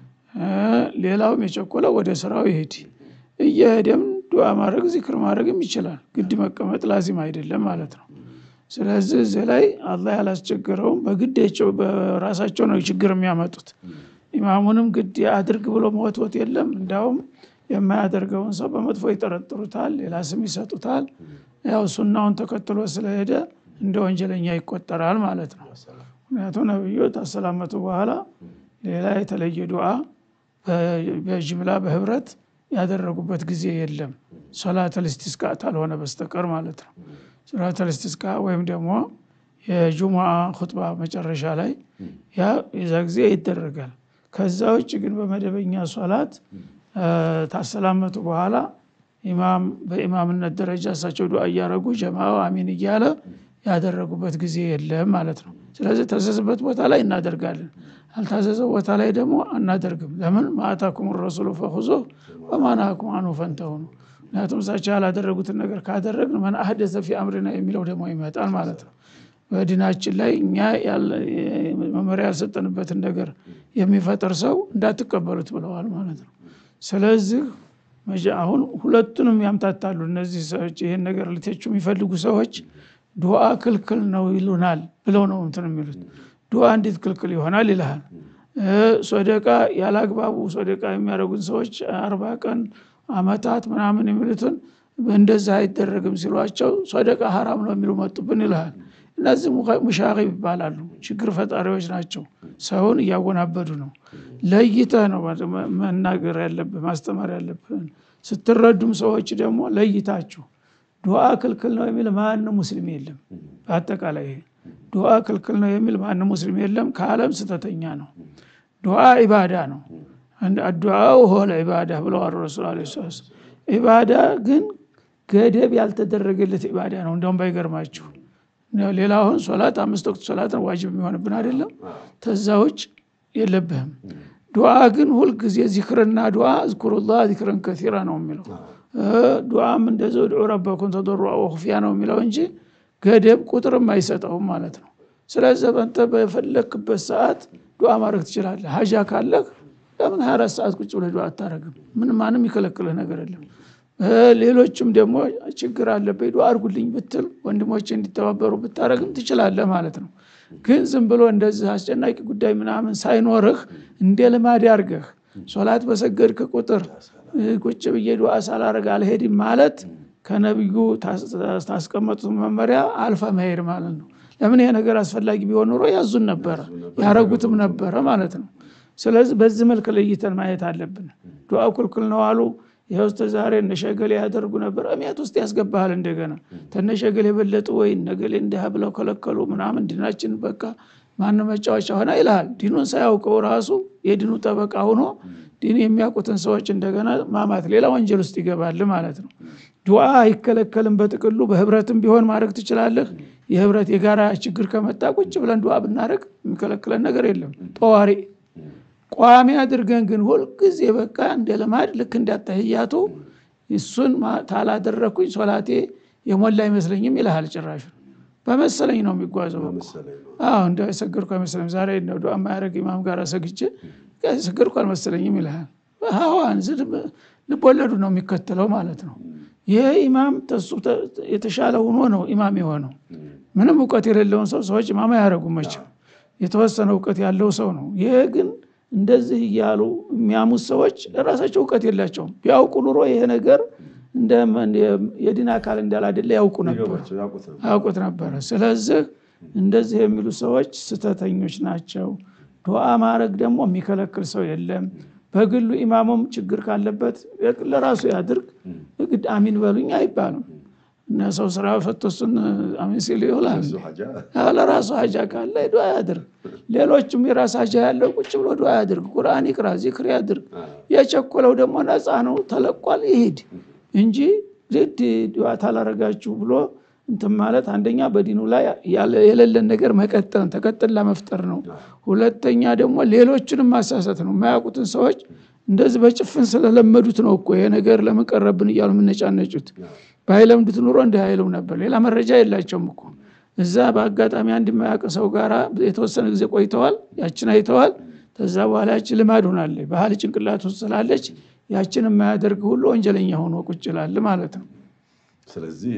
ሌላውም የቸኮለው ወደ ስራው ይሄድ። እየሄደም ዱዓ ማድረግ ዚክር ማድረግም ይችላል። ግድ መቀመጥ ላዚም አይደለም ማለት ነው። ስለዚህ እዚህ ላይ አላህ ያላስቸገረውም በግዳቸው በራሳቸው ነው ችግር የሚያመጡት። ኢማሙንም ግድ አድርግ ብሎ መወትወት የለም። እንዲያውም የማያደርገውን ሰው በመጥፎ ይጠረጥሩታል፣ ሌላ ስም ይሰጡታል። ያው ሱናውን ተከትሎ ስለሄደ እንደ ወንጀለኛ ይቆጠራል ማለት ነው። ምክንያቱም ነብዩ ታሰላመቱ በኋላ ሌላ የተለየ ዱዓ በጅምላ በህብረት ያደረጉበት ጊዜ የለም ሶላተል ኢስቲስቃ ካልሆነ በስተቀር ማለት ነው። ሶላተል ኢስቲስቃ ወይም ደግሞ የጁሙዓ ሁጥባ መጨረሻ ላይ ያ የዛ ጊዜ ይደረጋል። ከዛ ውጭ ግን በመደበኛ ሶላት ታሰላመቱ በኋላ ኢማም በኢማምነት ደረጃ እሳቸው ዱዓ እያደረጉ ጀማው አሚን እያለ ያደረጉበት ጊዜ የለም ማለት ነው። ስለዚህ ታዘዘበት ቦታ ላይ እናደርጋለን፣ አልታዘዘው ቦታ ላይ ደግሞ አናደርግም። ለምን ማአታኩም ረሱሉ ፈኹዞ ወማናኩም አኑ ፈንተው ነው። ምክንያቱም እሳቸው ያላደረጉትን ነገር ካደረግን መን አህደሰ ፊ አምሪና የሚለው ደግሞ ይመጣል ማለት ነው። በዲናችን ላይ እኛ መመሪያ ያልሰጠንበትን ነገር የሚፈጥር ሰው እንዳትቀበሉት ብለዋል ማለት ነው። ስለዚህ አሁን ሁለቱንም ያምታታሉ እነዚህ ሰዎች። ይህን ነገር ሊተቹ የሚፈልጉ ሰዎች ዱዓ ክልክል ነው ይሉናል ብለው ነው እንትን የሚሉት። ዱዓ እንዴት ክልክል ይሆናል ይልሃል። ሶደቃ ያላግባቡ ሶደቃ የሚያደርጉን ሰዎች አርባ ቀን አመታት ምናምን የሚሉትን እንደዛ አይደረግም ሲሏቸው ሶደቃ ሀራም ነው የሚሉ መጡብን ይልሃል። እነዚህ ሙሻቂብ ይባላሉ። ችግር ፈጣሪዎች ናቸው። ሰውን እያወናበዱ ነው። ለይተህ ነው መናገር ያለብህ ማስተማር ያለብህን። ስትረዱም ሰዎች ደግሞ ለይታችሁ ዱዓ ክልክል ነው የሚል ማንም ሙስሊም የለም። በአጠቃላይ ይሄ ዱዓ ክልክል ነው የሚል ማንም ሙስሊም የለም። ከዓለም ስተተኛ ነው። ዱዓ ኢባዳ ነው። አዱዓው ሆለ ኢባዳ ብለዋል ረሱል ዐለይሂ ሰላም። ኢባዳ ግን ገደብ ያልተደረገለት ኢባዳ ነው። እንደውም ባይገርማችሁ ሌላ አሁን ሶላት አምስት ወቅት ሶላት ነው ዋጅብ የሚሆንብን አይደለም። ተዛ ውጭ የለብህም። ዱዓ ግን ሁልጊዜ ዚክርና ዱዓ እዝኩሩላህ ዚክረን ከሲራ ነው የሚለው። ዱዓም እንደዚ ድዑ ረበኩም ተضሩዐ ወኹፍያ ነው የሚለው እንጂ ገደብ ቁጥርም አይሰጠውም ማለት ነው። ስለዚህ በንተ በፈለክበት ሰዓት ዱዓ ማድረግ ትችላለህ። ሀጃ ካለህ ለምን 24 ሰዓት ቁጭ ብለህ ዱዓ አታረግም? ምን ማንም ይከለክልህ ነገር የለም። ሌሎችም ደግሞ ችግር አለብኝ ዱዓ አድርጉልኝ ብትል ወንድሞች እንዲተባበሩ ብታረግም ትችላለህ ማለት ነው። ግን ዝም ብሎ እንደዚህ አስጨናቂ ጉዳይ ምናምን ሳይኖርህ እንደ ልማድ አድርገህ ሶላት በሰገድክ ቁጥር ቁጭ ብዬ ዱዓ ሳላረግ አልሄድም ማለት ከነቢዩ ታስቀመጡት መመሪያ አልፈ መሄድ ማለት ነው። ለምን ይሄ ነገር አስፈላጊ ቢሆን ኑሮ ያዙን ነበረ ያረጉትም ነበረ ማለት ነው። ስለዚህ በዚህ መልክ ለይተን ማየት አለብን። ዱዓ ኩልኩል ነው አሉ ይኸው እስከ ዛሬ እነሸገሌ ያደርጉ ነበር። እሜት ውስጥ ያስገባሃል እንደገና ተነሸገሌ የበለጡ ወይ ነገሌ እንዲህ ብለው ከለከሉ ምናምን ዲናችን በቃ ማን መጫወቻ ሆነ ይልሃል። ዲኑን ሳያውቀው ራሱ የዲኑ ጠበቃ ሆኖ ዲን የሚያውቁትን ሰዎች እንደገና ማማት ሌላ ወንጀል ውስጥ ይገባል ማለት ነው። ዱዓ አይከለከልም። በጥቅሉ በህብረትም ቢሆን ማድረግ ትችላለህ። የህብረት የጋራ ችግር ከመጣ ቁጭ ብለን ዱዓ ብናደርግ የሚከለክለን ነገር የለም ጠዋሪ ቋሚ አድርገን ግን ሁልጊዜ በቃ እንደ ልማድ ልክ እንዳተህያቱ እሱን ታላደረግኩኝ ሶላቴ የሞላ አይመስለኝም ይልሃል ጭራሹ በመሰለኝ ነው የሚጓዘው አዎ እንደ ሰገድኩ አይመስለኝም ዛሬ ነው ዱዓ ማያደረግ ኢማም ጋር ሰግቼ ሰገድኩ አልመሰለኝም ይልሃል ሀዋን ልቦለዱ ነው የሚከተለው ማለት ነው ይህ ኢማም ተሱ የተሻለ ሆኖ ነው ኢማም የሆነው ምንም እውቀት የሌለውን ሰው ሰዎች ኢማም አያደረጉም መቼም የተወሰነ እውቀት ያለው ሰው ነው ይህ ግን እንደዚህ እያሉ የሚያሙት ሰዎች ራሳቸው እውቀት የላቸውም ቢያውቁ ኑሮ ይሄ ነገር የዲን አካል እንዳላደለ ያውቁ ነበር ያውቁት ነበረ ስለዚህ እንደዚህ የሚሉ ሰዎች ስተተኞች ናቸው ዱዓ ማድረግ ደግሞ የሚከለክል ሰው የለም በግሉ ኢማሙም ችግር ካለበት ለራሱ ያድርግ ግድ አሚን በሉኝ አይባሉም እና ሰው ስራ ፈቶ እሱን አሚን ሲል ይውላል ለራሱ ሀጃ ካለ ዱዓ ያድርግ ሌሎችም የራስ ሀጃ ያለው ቁጭ ብሎ ዱዓ ያድርግ ቁርአን ይቅራ ዚክር ያድርግ የቸኮለው ደግሞ ነፃ ነው ተለቋል ይሄድ እንጂ ግድ ዱዓ ታላረጋችሁ ብሎ እንትን ማለት አንደኛ በዲኑ ላይ የሌለን ነገር መቀጠል ተቀጥላ መፍጠር ነው ሁለተኛ ደግሞ ሌሎችንም ማሳሰት ነው የማያውቁትን ሰዎች እንደዚህ በጭፍን ስለለመዱት ነው እኮ ይሄ ነገር ለመቀረብን እያሉ የምነጫነጩት ባይለምዱት ኑሮ እንዲህ አይሉም ነበር ሌላ መረጃ የላቸውም እኮ እዛ በአጋጣሚ አንድ የማያውቅ ሰው ጋር የተወሰነ ጊዜ ቆይተዋል ያችን አይተዋል ከዛ በኋላ ያችን ልማድ ሆናለች ባህል ጭንቅላት ውስጥ ስላለች ያችን የማያደርግ ሁሉ ወንጀለኛ ሆኖ ቁጭ ይላል ማለት ነው ስለዚህ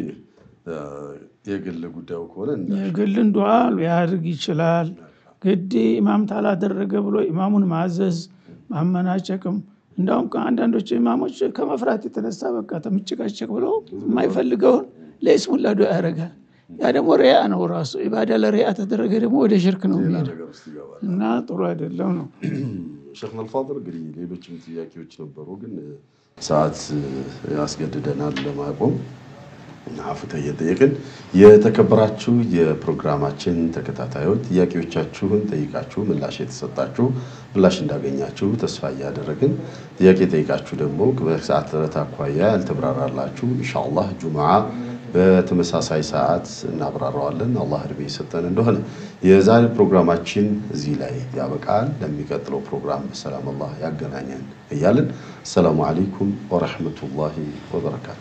የግል ጉዳዩ ከሆነ የግልን ዱዓ ሊያድርግ ይችላል ግድ ኢማም ታላደረገ ብሎ ኢማሙን ማዘዝ ማመናጨቅም እንዳውም አንዳንዶቹ ኢማሞች ከመፍራት የተነሳ በቃ ተምጭቃጨቅ ብሎ የማይፈልገውን ለይስሙላ ዱዓ ያደርጋል ያ ደግሞ ሪያ ነው ራሱ ኢባዳ ለሪያ ተደረገ ደግሞ ወደ ሽርክ ነው የሚሄደው እና ጥሩ አይደለም ነው ሸክ መልፋድር እንግዲህ ሌሎችም ጥያቄዎች ነበሩ ግን ሰዓት ያስገድደናል ለማቆም አፍተ እየጠየቅን የተከበራችሁ የፕሮግራማችን ተከታታዮች ጥያቄዎቻችሁን ጠይቃችሁ ምላሽ የተሰጣችሁ ምላሽ እንዳገኛችሁ ተስፋ እያደረግን ጥያቄ ጠይቃችሁ ደግሞ በሰዓት ጥረት አኳያ ያልተብራራላችሁ ኢንሻአላህ ጁምዓ በተመሳሳይ ሰዓት እናብራራዋለን አላህ እድሜ የሰጠን እንደሆነ የዛሬ ፕሮግራማችን እዚህ ላይ ያበቃል ለሚቀጥለው ፕሮግራም በሰላም አላህ ያገናኘን እያልን አሰላሙ አለይኩም ወረሕመቱላሂ ወበረካቱ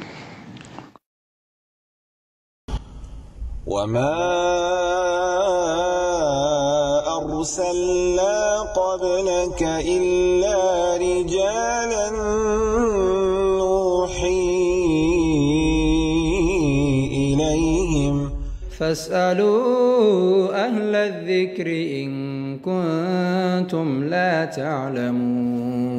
وما أرسلنا قبلك إلا رجالا نوحي إليهم فاسألوا أهل الذكر إن كنتم لا تعلمون